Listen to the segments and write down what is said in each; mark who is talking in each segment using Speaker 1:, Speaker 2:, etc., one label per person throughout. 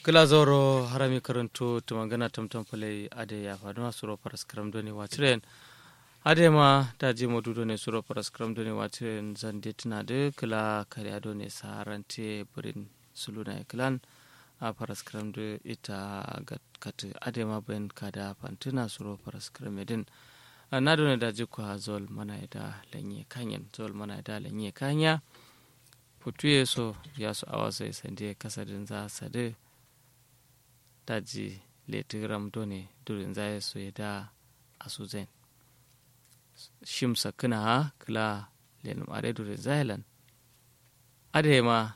Speaker 1: kila zoro harami karanto tumangana tamtam pale ade ya faduma suro paras karam doni wachiren ade ma daji modudo ne suro paras karam doni wachiren zande tuna de kila kare ado ne sarante burin suluna klan a paras karam de ita kat ade ma ben kada pantuna suro paras karam edin na done daji kwa zol mana da lanye kanyen zol mana da lanye kanya putuye so ya su awasa sande kasadin za sade daji letigram done durin zai so ya da a suzen shimsa kina ha kila lenum are durin zailan ade ma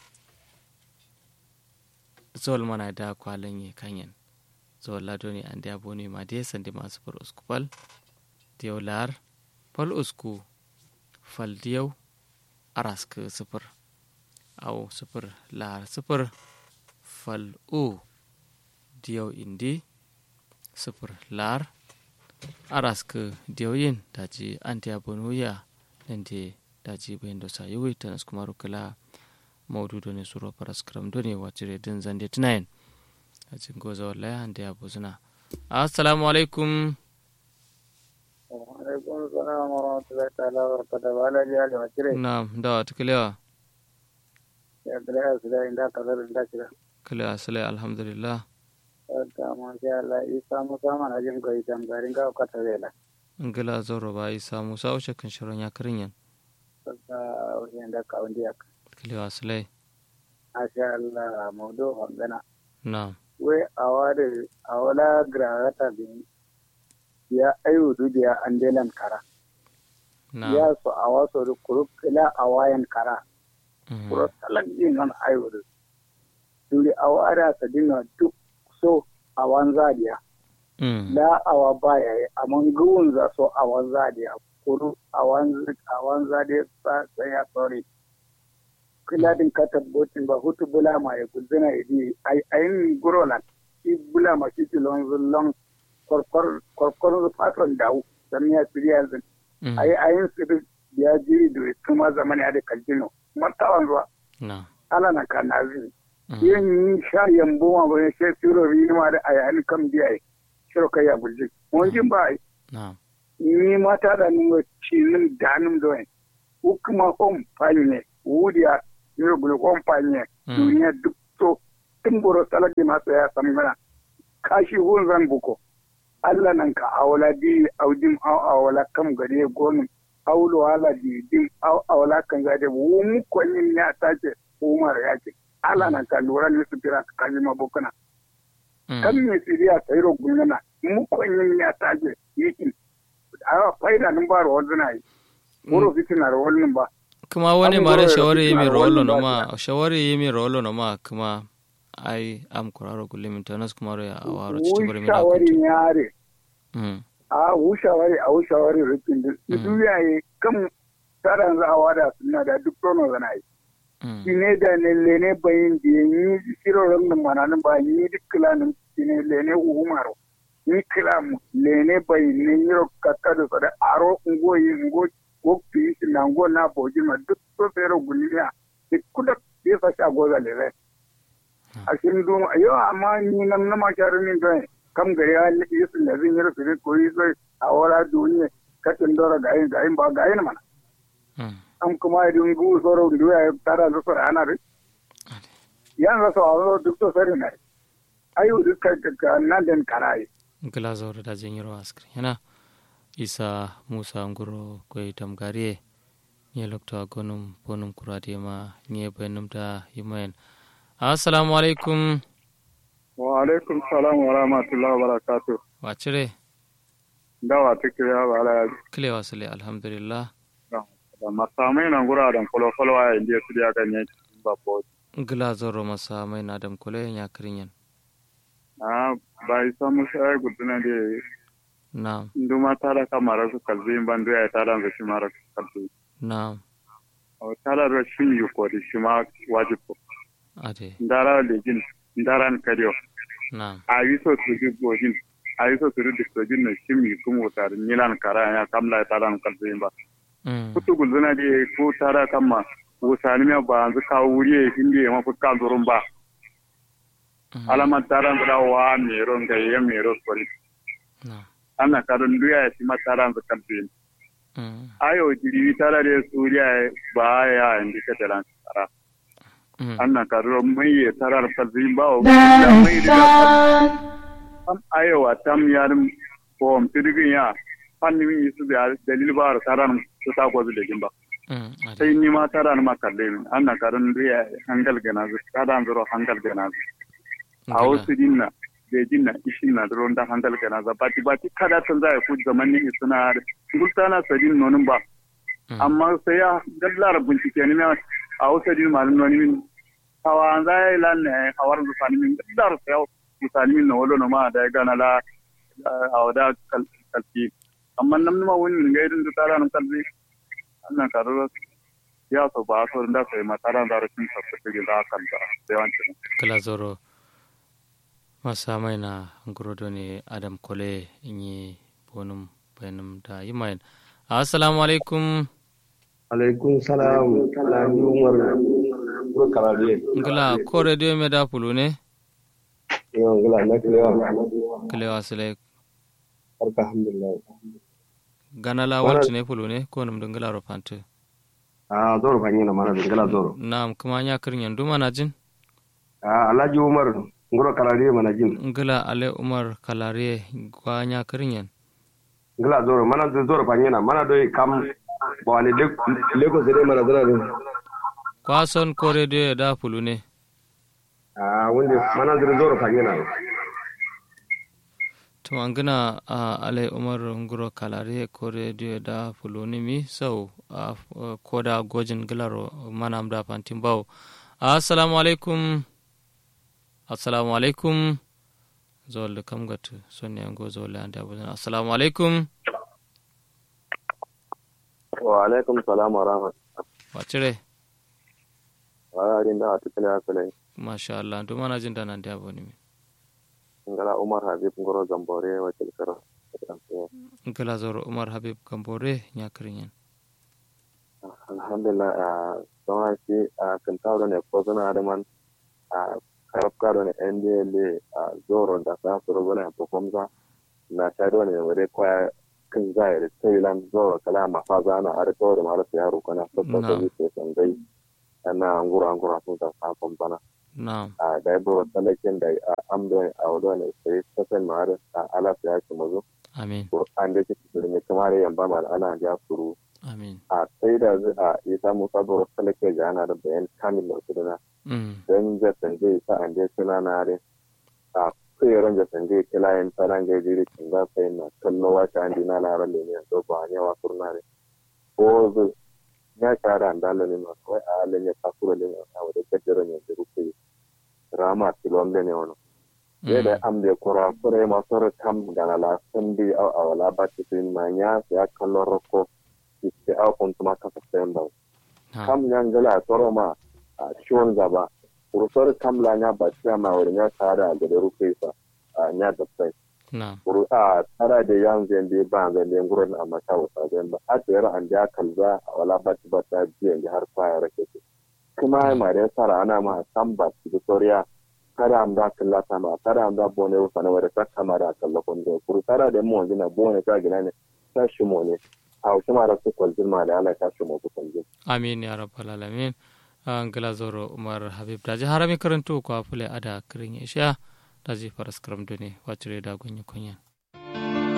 Speaker 1: zol mana da kwalan ye kanyen zol la doni an da boni ma de sande masu far uskupal diyaw lar fal usku fal diyaw arask sifir au sifir lar sifir fal u diyaw indi sifir lar arask diyaw yin daji antiya bonuya nende daji bayin da sa yiwi tanas kuma rukula maududo ne suro paras kram done wacire din zande tunayin a cikin goza wallahi ande ya buzuna assalamu alaikum
Speaker 2: alaikum salam wa rahmatullahi ta'ala wa barakatuh wala ji ali wacire
Speaker 1: na da ta kilewa
Speaker 2: ya kira su da inda ka zara inda kira
Speaker 1: kilewa sale alhamdulillah
Speaker 2: ta ma sha Allah isa musa mana jin ko ita garin ka ka tare la
Speaker 1: ngila zoro ba isa musa ushe kan shirin ya karin yan
Speaker 2: ka wajen da ka wanda ya
Speaker 1: kilewa sale
Speaker 2: masha Allah maudu hangana
Speaker 1: na
Speaker 2: we awade awala grahata bin ya ayu dudiya andelan kara
Speaker 1: na
Speaker 2: ya so awaso du kuruk ila awayan kara
Speaker 1: mhm,
Speaker 2: kuro talag din non ayu du duri awara sa dinga duk so awan zadiya
Speaker 1: mm,
Speaker 2: la awa baya yi amon guwun za so awan zadiya kuru awan awan zadiya sa saya sorry kila din ka tabbotin ba hutu bula ma ya guzina idi ai ayin gurolan shi bula ma shi tilon zullon korkor korkor patron dawo dan ya tsiriya zin
Speaker 1: mm,
Speaker 2: ai ayin sir ya jiri da kuma zamani da kaljino matawan ruwa
Speaker 1: na
Speaker 2: ala na kanazi
Speaker 1: mm,
Speaker 2: yin yi sha yambo ma ba shi siro rima da ayani kam biya shiro kai ya bulji mun jin ba ai
Speaker 1: na
Speaker 2: ni mata da nuna cinin danin doyin hukuma home fali ne wudiya ni gulo home fali ne
Speaker 1: Mm.
Speaker 2: duniya duk to tun boro salaki masu ya san mana kashi hun zan buko Allah nan ka awala di audim aw awala kam gade gonum awlo ala di dim aw awala kan gade wu mu ko nin ya tace umar ya ce Allah nan ka lura ni su kira ka kaji mabukuna
Speaker 1: mm,
Speaker 2: kan me siriya tsairo gunana mu ko nin ya tace yiki awa faida nan ba ro wazuna yi wuro fitina ro wannan ba
Speaker 1: kuma wani
Speaker 2: Abin
Speaker 1: mare
Speaker 2: goro da
Speaker 1: shawari
Speaker 2: fitina
Speaker 1: yimi
Speaker 2: da
Speaker 1: rolo
Speaker 2: wannan
Speaker 1: no
Speaker 2: ba
Speaker 1: ma shawari yimi rolo no ma kuma ai am kuraro gulimin tanas kuma ro ya awaro cikin bari mi da
Speaker 2: shawari yare
Speaker 1: mm,
Speaker 2: a wushawari a wushawari rikin da
Speaker 1: Mm.
Speaker 2: duniya yi kan tsaran za a wada suna da duk tono zana yi
Speaker 1: mm,
Speaker 2: shine da ne lene bayin da yi shirorin da mananin ba yi duk kilanin shine lene uhumaro ni kilam lene bayin ne yiro kakka da sada aro ngo yi ngo ko fi shi na ngo na boji ma duk to fero guliya duk kuda ya fa sha goza lele a shin dum ayo amma ni nan na ma sharin don kam gari ya yi su da zin yiro su ko yi sai a wara duniya katin dora ga yin ga yin ba ga yin mana
Speaker 1: mm,
Speaker 2: an kuma idan gu soro ndu ya tara da soro ana ri yan ra so awo duk to sari na ayu duk ka ka nan den karai
Speaker 1: ngila zoro da jin yiro askri yana isa musa nguro koy tam gariye nye lokto gonum bonum kurade ma nye benum da yimayen assalamu alaikum
Speaker 2: wa alaikum salam wa rahmatullahi wa barakatuh
Speaker 1: wacire
Speaker 2: dawa take ya wala
Speaker 1: kile wasale alhamdulillah
Speaker 2: da masamai nan gura dan kolo kolo ya indiya su da kan yanki ba ko
Speaker 1: ngila zoro masa mai na dam kole ya kirinyan
Speaker 2: a bai samu sai guduna de
Speaker 1: na
Speaker 2: nduma tara kamara su kalbi bandu ya tara ga shi mara kalbi
Speaker 1: na
Speaker 2: o tara da shi yu ko shi ma wajibu
Speaker 1: ade
Speaker 2: ndara lejin ndaran kadiyo
Speaker 1: na
Speaker 2: a yi so su ji gojin a yi so su ri distrojin na shi mi kuma wutar nilan kara ya kamla ya tara kalbi ba
Speaker 1: mm,
Speaker 2: kutu gulzuna de ko tara kama wusani me ba an kawo wuri ya hindi ya mafi kan zurun ba alama taran da wa mero ga ye mero kori
Speaker 1: na
Speaker 2: ana karon duya ya ci mataran da kalbin
Speaker 1: mm
Speaker 2: ayo jiri tara da suriya ba ya indi ka talan tara
Speaker 1: mm
Speaker 2: anna karo mai ya tarar kalbin ba o da mai da am ayo wa tam yar ko am tidigin ya fanni min yisu da dalil ba taran su ta ko da jimba
Speaker 1: mm ade
Speaker 2: sai ni ma taran ma kalle min anna karon duya hangal gana zu taran zuro hangal gana zu a wasu dinna da jinna ishin na dron da hangal gana za bati bati kada tan za ya ku zaman ni suna gultana sadin nonin ba amma sai ya dallar bincike ne a wasu din malin noni min hawa an za ya lan ne hawar da sani min dallar sai ya misali min na wolo no ma da ya gana la a wada kalfi amma nan ma wani ga irin da tara nan kalfi annan karo ya so ba so da sai matara da rashin tabbata da kan da yawancin
Speaker 1: kala zoro masa mai na ngurodo ne adam kole inyi bonum bayanum da yimayen assalamu alaikum
Speaker 3: alaikum salam alhaji umar ko karabe
Speaker 1: ngala ko radio me da pulu ne
Speaker 3: yo ngala na kilewa
Speaker 1: kilewa sile
Speaker 3: barka alhamdulillah
Speaker 1: ganala wacce ne pulu ne ko num dungala ro pante
Speaker 3: ah zoro fanyi na mana ngala zoro
Speaker 1: nam kuma nya kirnyan duma na jin
Speaker 3: ah alhaji umar ngoro karabe mana jin
Speaker 1: ngala ale umar kalare kwa nya kirnyan
Speaker 3: ngala zoro mana zoro fanyi na mana doi kam bawani lagos dai mana zana ne
Speaker 1: kwa son ko radio da pulu ne
Speaker 3: ah wanda mana zoro fanyi na
Speaker 1: to an gina a alai umar nguro kalare ko radio da fuloni mi sau a ko da gojin gilaro manam da fantin bawo assalamu alaikum assalamu alaikum zol da kam gatu sonne ngo zol an da buzan assalamu alaikum
Speaker 4: wa alaikum salam wa rahmatullah
Speaker 1: wa cire
Speaker 4: wa rin da tukule asale
Speaker 1: masha Allah duma na jin da nan da boni mi
Speaker 4: ngala umar habib ngoro gambore wa tilkara
Speaker 1: ngala zoro umar habib gambore nya kirinyan
Speaker 4: alhamdulillah a don shi a kantaro ne ko suna da man a karabka ne ndl a zoro da sa su rubu ne performza na shaido ne wade kwaya kan zai da thailand zoro kala mafaza na arito da mara yaro kana sabba da yake sangai ana ngura ngura sun da sa bana
Speaker 1: na'am
Speaker 4: a da yabo talakin da amdo a wado ne sai sakan mara a ala ya ce mazo
Speaker 1: amin
Speaker 4: an da kike da kamar yamba mal ana ja suru
Speaker 1: amin
Speaker 4: a sai da a isa musa baro talake ga ana da bayan kamil da su dana
Speaker 1: mm
Speaker 4: dan da tanje sa an je suna na re a sai ran da tanje kilayen taran ga jiri kin za sai na kallo wa ta an dina la ran ne to ba ne wa surna re ko zu ya kara an dalo ne ma kai a len ya kasuro ne a wada kaddara ne da rufe rama tilon ne wono ye da am de kora sore ma sore kam gana la sandi a awala ba tin ma nya ya kallo roko ke a kuntuma kasa sayan ba kam yan gala toro ma a ciwon gaba kurusar kam la nya ba ciya ma wuri nya tara da da rufe sa a nya da sai
Speaker 1: na
Speaker 4: kuru a tara da yan zan da ba zan da gurin a mata wasa zan ba a tsayar an da kalza a wala ba ci ba ta biyan da har faya rake ce kuma ma da sara ana ma san ba ci soriya kada am da kallata ma kada am da bone wasa na wada ta kamara kallakon da kuru tara da mu wanda bone ka gina ne tashi mu ne a wasu mara su kwaljin ma da ala tashi mu kwaljin.
Speaker 1: amin ya rabbal alamin an gila zoro umar habib daji harami karanto ko afule ada kirin isha daji faras karam done wacire da gonyi kunyan